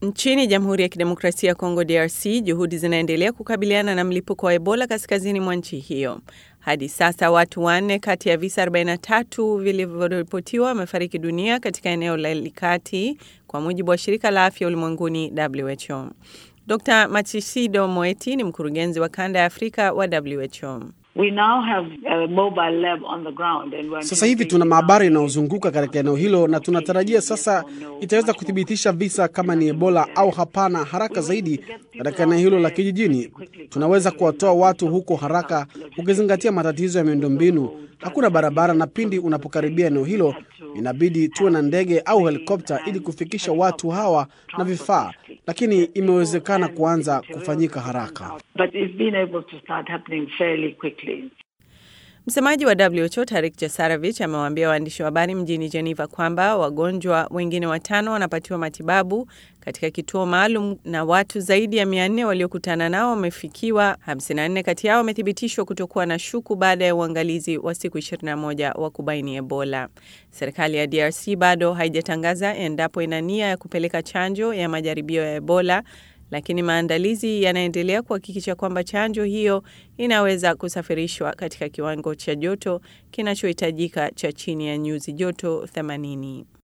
Nchini Jamhuri ya Kidemokrasia ya Kongo DRC, juhudi zinaendelea kukabiliana na mlipuko wa Ebola kaskazini mwa nchi hiyo. Hadi sasa watu wanne kati ya visa 43 vilivyoripotiwa wamefariki dunia katika eneo la Likati, kwa mujibu wa shirika la afya ulimwenguni WHO. Dr Machisido Moeti ni mkurugenzi wa kanda ya Afrika wa WHO. We now have a mobile lab on the ground and we're Sasa hivi tuna maabara inayozunguka katika eneo hilo na tunatarajia sasa itaweza kuthibitisha visa kama ni Ebola au hapana haraka zaidi katika eneo hilo la kijijini. Tunaweza kuwatoa watu huko haraka ukizingatia matatizo ya miundombinu. Hakuna barabara, na pindi unapokaribia eneo hilo inabidi tuwe na ndege au helikopta ili kufikisha watu hawa na vifaa, lakini imewezekana kuanza kufanyika haraka. but it's been able to start happening fairly quickly. Msemaji wa WHO Tarik Jasaravich amewaambia waandishi wa habari mjini Geneva kwamba wagonjwa wengine watano wanapatiwa matibabu katika kituo maalum na watu zaidi ya 400 waliokutana nao wamefikiwa. 54 kati yao wamethibitishwa kutokuwa na shuku baada ya uangalizi wa siku 21 wa kubaini Ebola. Serikali ya DRC bado haijatangaza endapo ina nia ya kupeleka chanjo ya majaribio ya Ebola lakini maandalizi yanaendelea kuhakikisha kwamba chanjo hiyo inaweza kusafirishwa katika kiwango cha joto kinachohitajika cha chini ya nyuzi joto 80.